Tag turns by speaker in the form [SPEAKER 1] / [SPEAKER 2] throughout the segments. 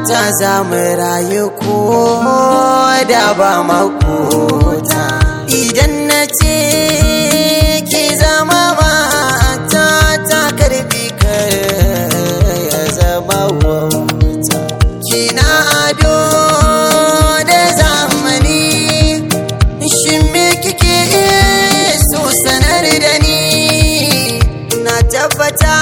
[SPEAKER 1] ta za mu rayu ko da ba makota idan na ce ki zama mata ta karbi kar ya zama wauta kina ado da zamani shin me kike so sanar da ni na tabbata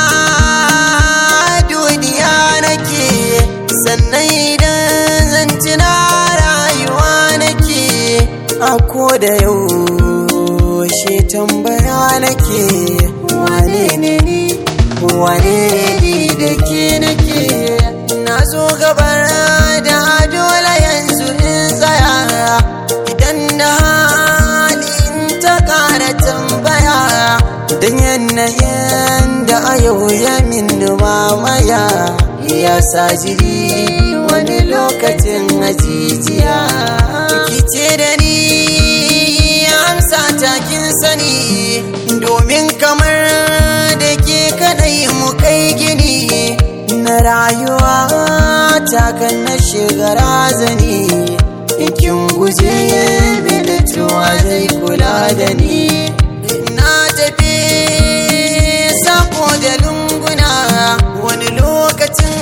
[SPEAKER 1] duniya nake sannan idan zan tuna rayuwa nake a ko da yaushe tambaya nake wane ne ni wane ne ni da ke nake na zo gabar da dole yanzu in tsaya idan na hali in ta kara tambaya don yanayin da a yau ya min mamaya ya sa jiri wani lokacin ajijiya kice da ni amsa takin sani domin kamar da ke kadai mu kai gini na rayuwa takan na shiga razani kin guje mini tuwa zai kula da ni na tafi sako da lunguna wani lokacin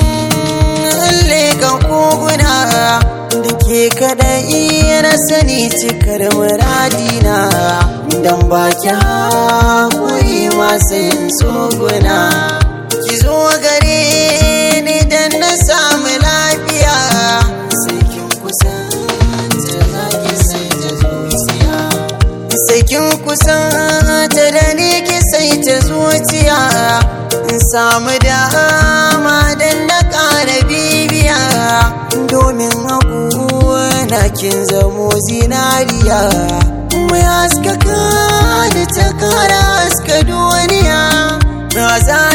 [SPEAKER 1] leƙa koguna da ke kaɗai na sani cikar muradina don baki haƙuri masu yin tsoguna ki zo gare ni don na samu lafiya sai kin kusanta za ki sai ta zuciya sai kin kusanta da ni ki sai ta zuciya in samu dama don na ƙara bibiya domin na kin zamo zinariya mai haskaka da ta kara haska duniya na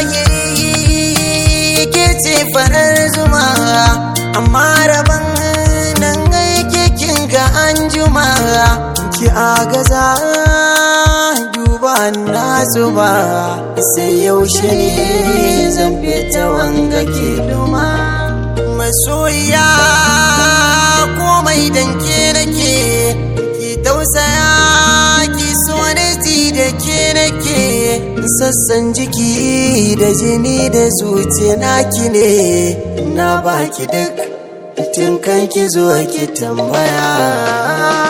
[SPEAKER 1] zahiri ke ce farar zuma amma rabon nan aike kin ga an juma ki agaza duba na zuba sai yaushe ne zan fita wanga ke duma masoya komai danke nake ki tausaya ki so ji da ke nake sassan jiki da jini da zuciya naki ne na baki duk tun kan ki zo ki tambaya